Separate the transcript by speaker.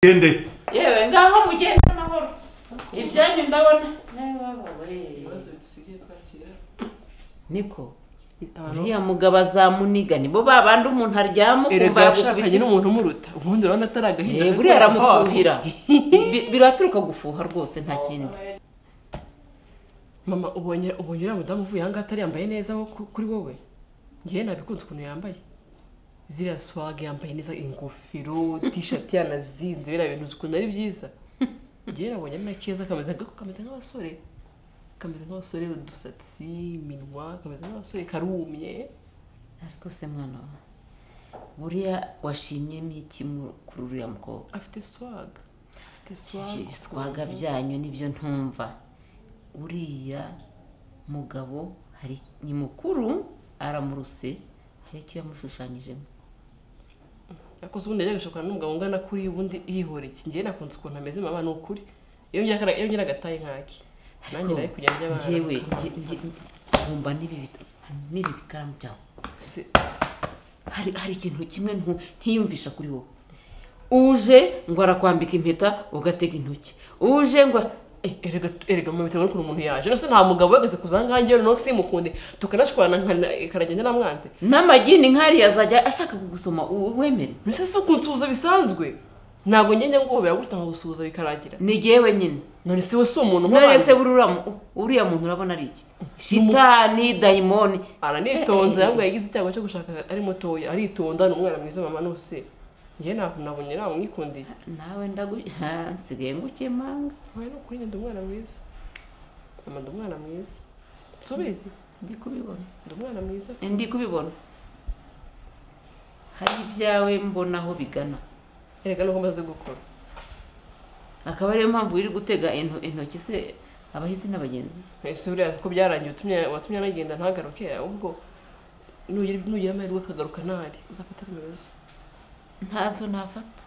Speaker 1: ugende
Speaker 2: yewe ngaho mugende amahoro ibyanyu ndabona nawe wababore niko uriya mugabo azamuniga nibo ba bandi umuntu aryama
Speaker 3: erega
Speaker 2: ukumva
Speaker 3: yashakanye
Speaker 2: yagukubise
Speaker 3: n'umuntu umuruta ubundi urabona atari agahinda
Speaker 2: Eh, buriya aramufuhira Bi- biraturuka gufuha rwose nta kindi
Speaker 3: mama ubonye ubonye uriya mudamu uvuye ahangaha atari yambaye neza nko ku- kuri wowe ngewe nabikunze ukuntu yambaye ziriya swag yambaye neza ingofero tishati yanazinze biriya bintu uzi ukuntu ari byiza ngewe nabonye ari na keza kameze nka- kameze nk'abasore kameze nk'abasore udusatsi iminwa kameze nk'abasore karumye
Speaker 2: ariko se mwana wa buriya washimyemo iki mu- kuri uriya mukobwa
Speaker 3: afite swag afite swag
Speaker 2: ibyo biswaga byanyu nibyo ntumva uriya mugabo hari ni mukuru aramuruse hari icyo yamushushanyijemo
Speaker 3: yakoze ubundi yajya gushakana n'umugabo ungana kuri ubundi yihoreye ngewe nakunze ukuntu ameze mama ni ukuri iyo ngira akara- iyo ngira agataye nkaki nanjye nari kujya njya abana
Speaker 2: njyewe nge- nge- nkumva n'ibi bit- n'ibi bikaramu byawe
Speaker 3: Se-
Speaker 2: hari hari ikintu kimwe ntu- ntiyumvisha kuri wowe uje ngo arakwambika impeta ugatega intoki uje ngo eh,
Speaker 3: erega erega mama bitewe n'ukuntu umuntu yaje nose nta mugabo wageze ku zangange rero nose simukunde tukanashwana karagenda namwanze
Speaker 2: n'amagini nkariya azajya ashaka kugusoma u- wemere
Speaker 3: mbese si ukunsuhuza bisanzwe ntabwo ngende nguhobera gutya nkagusuhuza bikarangira
Speaker 2: ni jyewe nyine
Speaker 3: none se we si umuntu
Speaker 2: none
Speaker 3: nk'abandi?
Speaker 2: se buriya mu- uriya muntu urabona ari iki shitani dayimoni
Speaker 3: aranitonze
Speaker 2: Eh, eh, eh.
Speaker 3: ahubwo yagize icyago cyo gushaka ari mutoya aritonda ni umwana mwiza mama nose ngewe ntabwo nabonye namwikundiye
Speaker 2: nawe ndagu ha, nsigaye ngukemanga
Speaker 3: Oya ni ukuri ndi umwana mwiza mama ndi umwana mwiza subizi
Speaker 2: ndi kubibona
Speaker 3: ndi umwana mwiza
Speaker 2: ndi kubibona hari ibyawe mbona aho bigana
Speaker 3: erega nuko mbaze gukora
Speaker 2: akaba ariyo mpamvu wiri gutega into- intoki se abahisi n'abagenzi
Speaker 3: ese buriya ko byarangiye utumye watumye anagenda ntagaruke ahubwo nugira nugira amahirwe akagaruka ntahari uzafata nimero ze
Speaker 2: ntazo nafata